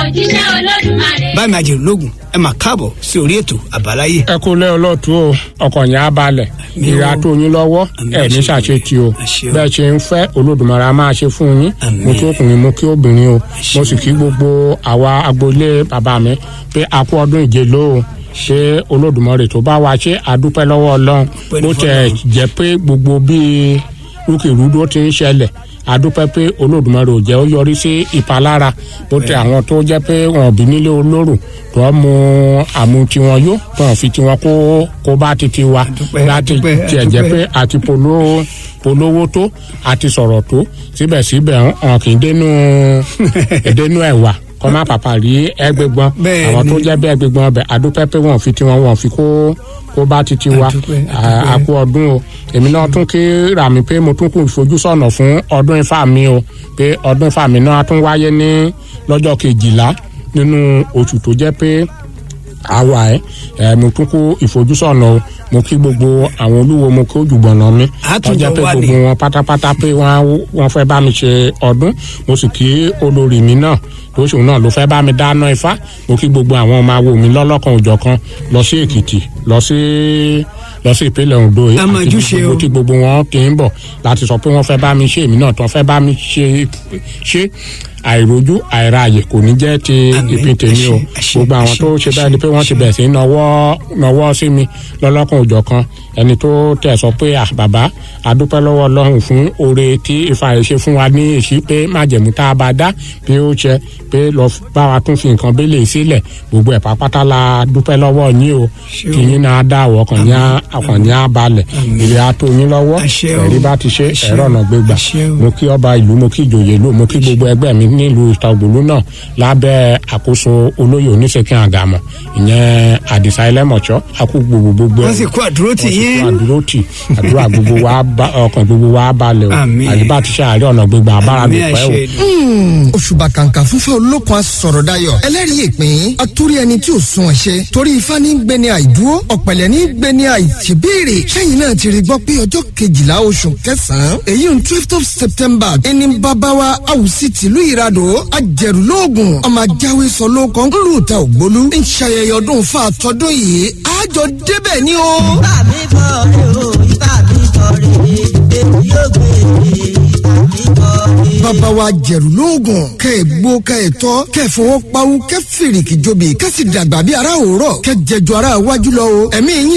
òjíṣẹ́ olódùmarè. báyìí máa jèrè lógun ẹ máa káàbọ̀ sí orí ètò àbáláyé. ẹ kú lẹ́ ọlọ́tún o ọkọ̀ yẹn á balẹ̀ Àmín o. ìrà tó yín lọ́wọ́ Àmín ẹ ní àṣẹ. ṣàṣetì o Àṣẹ o. bẹ́ẹ̀ ṣe ń fẹ́ olódùmarè á máa ṣe fún yín Àmín. mo kí ọkùnrin mo kí obìnrin o Àṣẹ. mo sì kí gbogbo àwa agboolé bàbá mi pé a kú ọdún ìjèló o ṣé olódùmarè tó bá wa ṣe àdúpẹ́ lọ́wọ́ ọlọ́run Ọpẹ́ ní bó tẹ̀ fọ́lọ́run. jẹ́ pé gbogbo bíi rúkèrúdó ti ń ṣẹlẹ̀ adúpẹ́ pé olódùmarè ò jẹ́ ó yọrí sí ìpalára bó tẹ àwọn tó jẹ́ pé wọn bí nílé olóró tó ń mu àmú tiwọn yó tó ń fi tiwọn kó kó bá titi wa Adúpẹ́, láti adúpẹ́, tiẹ̀ jẹ́ adúpẹ́. pé àti polówó polówó tó àti sọ̀rọ̀ tó síbẹ̀síbẹ̀ hàn kì í dénú dénú ẹ̀wà kọ́ má pàpà rí ẹgbẹ́gbọ́n Bẹ́ẹ̀ àwọn tó ni. jẹ́ bí ẹgbẹ́gbọ́n ọbẹ̀ adúpẹ́ pé wọ́n fi tiwọn wọ́n fi kó kó bá titi wa Adúpẹ́, À- adúpẹ́. àkú ọdún o èmi náà tún kí rà mí pé mo tún kù ìfojúsọ́nà fún ọdún ifá mi o pé ọdún ifá mi náà tún wáyé ní lọ́jọ́ kejìlá nínú oṣù tó jẹ́ pé àwa ẹ ẹ mo tún kó ìfojúsọ́nà o mo kí gbogbo àwọn olúwo mo kí ojúbọ̀nà mi Àtúnjọ tó jẹ́ pé wà ní. gbogbo wọn pátápátá pé wọ́n wọ́n fẹ́ bá mi ṣe ọdún mo sì kí olórí mi náà lóṣù náà ló fẹ́ bá mi dáná ifá mo kí gbogbo àwọn ọmọ awo mi lọ́lọ́kan òjọ̀kan lọ sí èkìtì lọ sí lọ sí ìpínlẹ̀ ondo yìí A máa àti júṣe gbogbo o. tí gbogbo wọn ti ń bọ̀ láti sọ pé wọ́n fẹ́ bá mi ṣe èmi náà tó fẹ́ bá mi ṣe ṣe àìrójú àìráàyè kò ní jẹ́ ti Àmín. ìpín tèmi o Àṣẹ, àṣẹ, gbogbo àwọn àṣẹ, tó ṣe bẹ́ẹ̀ ni pé wọ́n ti àṣẹ. bẹ̀rẹ̀ sí í nọwọ́ nọwọ́ sí mi lọ́lọ́kan òjọ̀ kan ẹni tó tẹ̀ sọ pé à bàbá adúpẹ́ lọ́wọ́ ọlọ́run fún oore tí ifá rẹ̀ ṣe fún wa ní èsì pé májẹ̀mú tá a bá dá bí ó ṣe pé lọ bá wa tún fi nǹkan bẹ́lẹ̀ sílẹ̀ gbogbo ẹ̀ pápátá la dúpẹ́ lọ́wọ́ yín o Ṣé o. kí yín náà dá àwọ̀ ọkàn yín á- ọkàn yín á balẹ̀ ìrẹ́ á tó yín lọ́wọ́ Àṣẹ o. ẹ̀rí bá ti ṣe Àṣẹ ẹ̀rọ o. ọ̀nà gbégbà Àṣẹ o. mo kí ọba ìlú mo kí ìjòyè ìlú mo kí gbogbo ẹgbẹ́ mi nílùú ìtàgbòlú náà lábẹ́ àkóso olóyè oníṣèkín àgàmọ̀ ìyẹn àdìsá ẹlẹ́mọ̀ṣọ́ akú gbogbo gbogbo wọ́n sì kó àdúró tì wọ́n sì yín. kó àdúró tì àdúrà gbogbo wa bá- ọkàn gbogbo wa balẹ̀ o Àmín. àdìbá ti ṣe àárẹ̀ ọ̀nà gbégbà abára Àmín dùpẹ́ o. àṣẹ Èdùmàrè. òṣùbà kàǹkà fúnfẹ́ olókun asọ̀rọ̀ dayọ̀ ẹlẹ́rìí ìpín atúrí ẹni tí ò sun ẹ̀ṣẹ̀ torí ifá ní gbẹni àìdúró ọ̀pẹ̀lẹ̀ ní gbẹni àìṣèbéèrè sẹ́yìn náà ti rí gbọ́ pé ọjọ́ kejìlá oṣù kẹsàn-án èyí ń twelve of september ẹni bàbáwa àwùsí tìlú ìradò ajẹ̀rùlóògùn ọmọ ajáwé sọ ló kàn ń lù ta ògbólú ń ṣayẹyẹ ọdún fa àtọ́dún yìí àjọ débẹ̀ ni o. Ìbá mi kọ́ rè o, ìbá mi kọ́ rè é, èmi yóò gbé e, ìbá mi kọ́ rè é. bàbá wa jẹ̀rù lóògùn kẹ́ ẹ̀ gbó kẹ́ ẹ̀ tọ́ kẹ́ ẹ̀ fọwọ́ pawú kẹ́ fèrèkì jobi kẹ́ sì dàgbà bí ara òórọ̀ kẹ́ jẹjọ ara wájú lọ o ẹ̀mí yín